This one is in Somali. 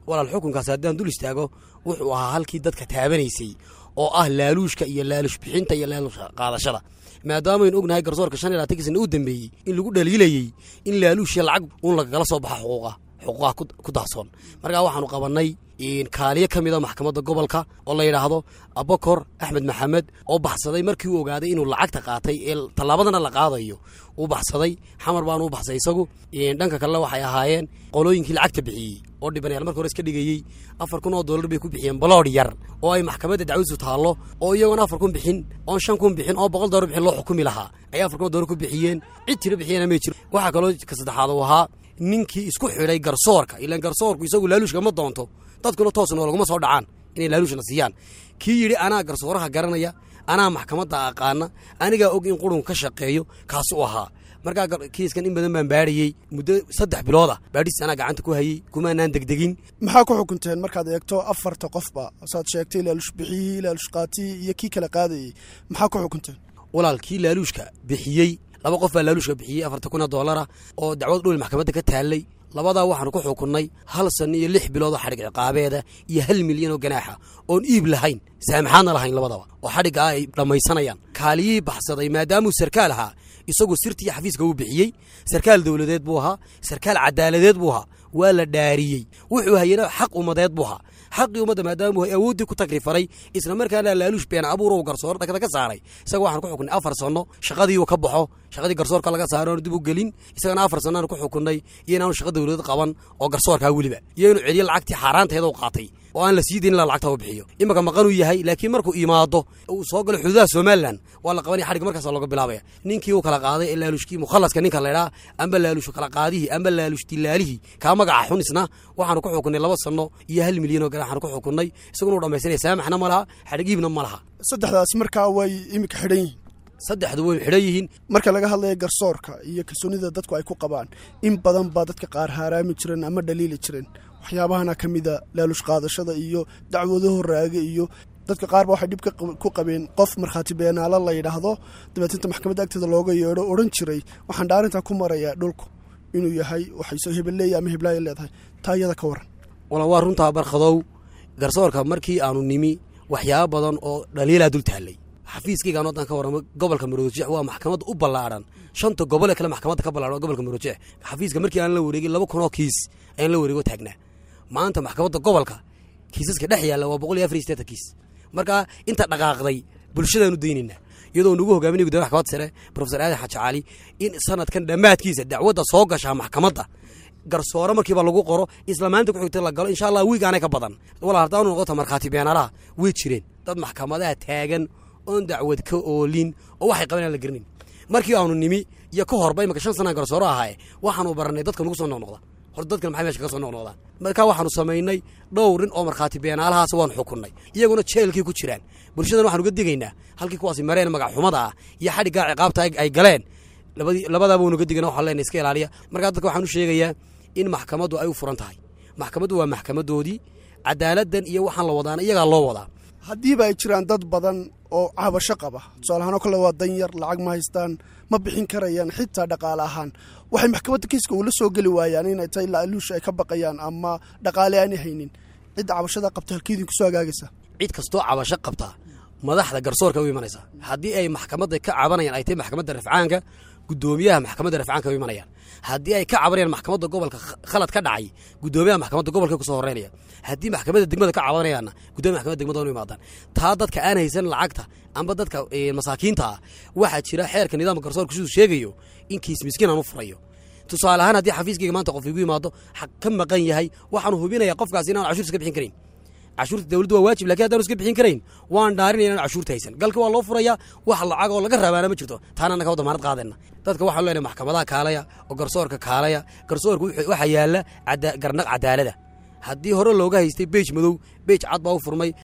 walaal xukunkaas haddaan dul istaago wuxuu ahaa halkii dadka taabanaysay oo ah laaluushka iyo laaluush bixinta iyo laaluush qaadashada maadaamaaynu ognahay garsoorka shan iyo labaatankii sana u dambeeyey in lagu dhaliilayey in laaluushya lacag uun lagagala soo baxa xuquuqa xuquuqaha ku daahsoon markaa waxaanu qabannay kaaliyo ka mida maxkamadda gobolka oo la yidhaahdo abakor axmed maxamed oo baxsaday markii uu ogaaday inuu lacagta qaatay ee tallaabadana la qaadayo uu baxsaday xamar baanu u baxsay isagu dhanka kalena waxay ahaayeen qolooyinkii lacagta bixiyey oo dhibanayaal marka hore iska dhigayey afar kun oo dollar bay ku bixiyeen baloodh yar oo ay maxkamadda dacwadiisu taallo oo iyagoon afar kun bixin oon shan kun bixin oo boqol dollar bixin loo xukumi lahaa ayay afar kun oo dollar ku bixiyeen cid tiro bixiyana may jiro waxaa kaloo ka saddexaad uu ahaa ninkii isku xidhay garsoorka ilaan garsoorku isagu laaluushka ma doonto dadkuna toosnoo laguma soo dhacaan inay laaluushna siiyaan kii yidhi anaa garsooraha garanaya anaa maxkamadda aqaana anigaa og in qurunka ka shaqeeyo kaasi u ahaa markaa kiiskan in badan baan baadhayey muddo saddex bilooda baadhis anaa gacanta ku hayey kumaanaan degdegin maxaa ku xukunteen markaad eegto afarta qofba saad sheegtay laaluush bixiyihii laaluush qaatiyii iyo kii kala qaadayey maxaa ku xukunteen walaal kii laaluushka bixiyey laba qof baa laaluushka bixiyey afarta kun oo dollara oo dacwad dhul maxkamadda ka taallay labadaa waxaanu ku xukunnay hal sanno iyo lix bilood oo xadhig ciqaabeeda iyo hal milyan oo ganaaxa oon iib lahayn saamaxaadna lahayn labadaba oo xadhiggaa ay dhammaysanayaan kaaliyihii baxsaday maadaamuu sarkaal ahaa isagoo sirtii xafiiska uu bixiyey sarkaal dowladeed buu ahaa sarkaal cadaaladeed buu ahaa waa la dhaariyey wuxuu hayana xaq ummadeed buu ahaa xaqii ummadda maadaamuu awooddii ku tagrifaray isla markaana laaluush been abuur uu garsoor dhagda ka saaray isaga waxaan ku xukunnay afar sanno shaqadii uu ka baxo shaqadii garsoorka laga saaro aanu dib u gelin isagana afar sannaanu ku xukunnay iyo inaanu shaqa dowladeed qaban oo garsoorkaa weliba iyo inuu celiyo lacagtii xaaraanteeda u qaatay oo aan la sii dayn ilaa lacagta u bixiyo imanka maqanuu yahay laakiin markuu imaado uu soo galo xuduudaha somalilan waa la qabanaya xadhig markaasa looga bilaabaya ninkii uu kala qaaday ee laalushkii mukhallaska ninka laydhaa amba laalush kala qaadihii amba laalush dilaalihii kaa magaca xun isna waxaanu ku xukunnay laba sanno iyo hal milyan oo ganaaxaanu ku xukunnay isaguna u dhammaysanaya saamaxna ma laha xadhig iibna ma laha saddexdaas markaa way iminka xidhan yihiin saddexdu way xidhan yihiin marka laga hadlaya garsoorka iyo kalsoonida dadku ay ku qabaan in badan baa dadka qaar haaraami jireen ama dhaliili jireen waxyaabahana ka mida laalush qaadashada iyo dacwadaho raaga iyo dadka qaarba waxay dhib ku qabeen qof markhaati beenaalo la yidhaahdo dabeetinta maxkamadda agteeda looga yeedho odhan jiray waxaan dhaarintaa ku marayaa dhulku inuu yahay waxay hebelleeya ama heblaaya leedahay taa iyada ka waran wala waa runtaa barkhadow garsoorka markii aanu nimi waxyaaba badan oo dhaliilaa dul taallay xafiiskaygaan wadan ka warramo gobolka maroojix waa maxkamadda u ballaadhan shanta gobole kale maxkamadda ka ballaadhan waa gobolka maroojix xafiiska markii aan la wareegin laba kun oo kiis ayaan la wareego taagnaa maanta maxkamadda gobolka kiisaska dhex yaalla waa boqol iyo afar iyo sideetan kiis markaa inta dhaqaaqday bulshadaanu daynaynaa iyadoo nugu hogaaminay guddoomiya maxkamadda sare profesor aadan xaaji cali in sanadkan dhammaadkiisa dacwadda soo gashaa maxkamadda garsoore markiiba lagu qoro isla maalinta ku xigta la galo insha allah wiig aanay ka badan walaa haddaanu noqota markhaati beenaalaha way jireen dad maxkamadaha taagan oon dacwad ka oolin oo waxay qaban aan la garanayn markii aanu nimi iyo ka horba imaka shan sanaa garsoore ahaaye waxaanu barannay dadka nugu soo noqnoqda hor dadkan maxay mesha kaga soo noqnoqdaan markaa waxaanu samaynay dhowrin oo markhaati beenaalahaas waanu xukunnay iyaguna jeelkii ku jiraan bulshadan waxaanu uga digaynaa halkii kuwaasi mareen magac xumada ah iyo xadhiggaa ciqaabta ay galeen labadaaba waynu uga digana waxaan leenay iska ilaaliya markaa dadka waxaan u sheegayaa in maxkamaddu ay u furan tahay maxkamaddu waa maxkamadoodii cadaaladdan iyo waxaan la wadaana iyagaa loo wadaa haddiiba ay jiraan dad badan oo cabasho qaba tusaalahaan oo kale waa danyar lacag ma haystaan ma bixin karayaan xitaa dhaqaale ahaan waxay maxkamadda kiiska ula soo geli waayaan inay tahay laaluusha ay ka baqayaan ama dhaqaale aanay haynin cidda cabashada qabta halkeedin kusoo hagaagaysa cid kastoo cabasho qabta madaxda garsoorka u imanaysaa haddii ay maxkamadda ka cabanayaan ay tahay maxkamadda rafcaanka guddoomiyaha maxkamadda rafcaanka u imanayaan haddii ay ka cabanayaan maxkamadda gobolka khalad ka dhacay guddoomiyaha maxkamadda gobolka kusoo horeynaya haddii maxkamadda degmada ka cabanayaanna guddoomiya maxkamadda degmada u imaadaan taa dadka aan haysan lacagta amba dadka masaakiinta ah waxaa jira xeerka nidaamka garsoorka siduu sheegayo in kiis miskiin aan u furayo tusaale ahaan haddii xafiiskayga maanta qof igu yimaado xaq ka maqan yahay waxaanu hubinayaa qofkaasi inaan cashuurta iska bixin karayn cashuurta dawladdu waa waajib lakin haddaanu iska bixin karayn waan dhaarinaya inaan cashuurta haysan galka waa loo furayaa wax lacag oo laga raabaana ma jirto taana annaga wa damaanad qaadayna dadka waxaan leenahay maxkamadaha kaalaya oo garsoorka kaalaya garsoorka waxaa yaalla garnaq cadaalada haddii hore looga haystay beej madow beej cad baa u furmay